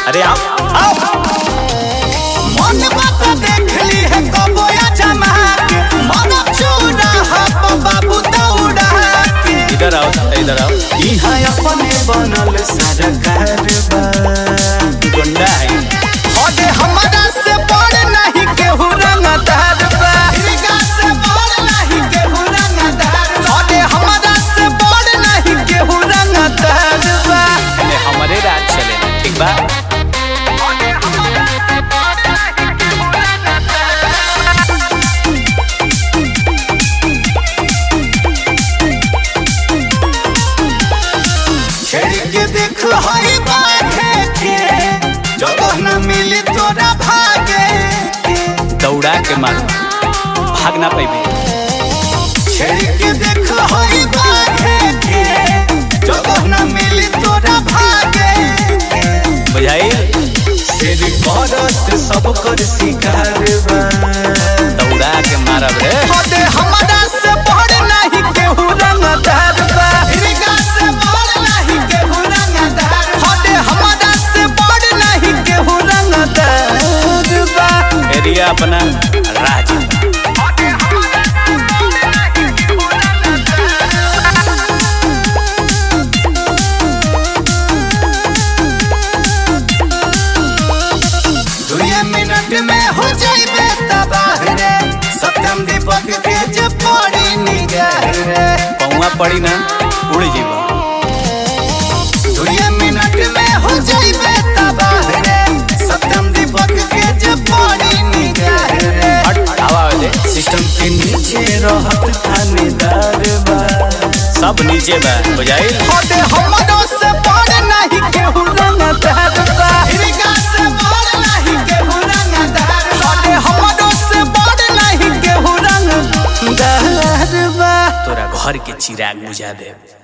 अरे आओ आओ मन बात देख ली है कबोया जमा के मन चूरा हप बाबू दौड़ा के इधर आओ इधर आओ यहाँ अपने बनल सरकार बा गुंडा है हदे हमरा से बड़ नहीं केहू रंगदार बा हिरगा से बड़ नहीं केहू रंगदार बा हदे हमरा से बड़ नहीं केहू रंगदार बा एने हमारे राज चलेला ठीक बा हदे हमरा से बड़ नहीं केहू रंगदार बा छेड़ के देख हई बाखे के जगह न मिली तोरा भागे के दौड़ा के मार भाग ना पाइबे छेड़ के देख हई बाखे के जगह न मिली तोरा भागे के बुझाई सिर करत सब कर शिकार बा दौड़ा के मारब रे हदे हमरा से बड़ नहीं केहू रंगदार बा हिरगा से बड़ नहीं केहू रंगदार हदे हमरा से बड़ नहीं केहू रंगदार बा एरिया अपना राज हदे हमरा से बड़ नहीं केहू रंगदार दुए मिनट में हो जाइबे तबाह रे सत्यम दीपक के जे पड़ी निगाह रे पौवा पड़ी ना उड़ जीवा दुए मिनट में हो जाइबे तबाह रे सत्यम दीपक के जे पड़ी निगाह रे हट हवा दे सिस्टम के नीचे रहत थानेदार बा सब नीचे बा बुझाई हदे हमरो से बड़ नहीं केहू रंगदार बा हिरगा से बड़ नहीं केहू रंगदार हदे हमरो से बड़ नहीं केहू रंगदार बा तोरा घर के चिराग बुझा दे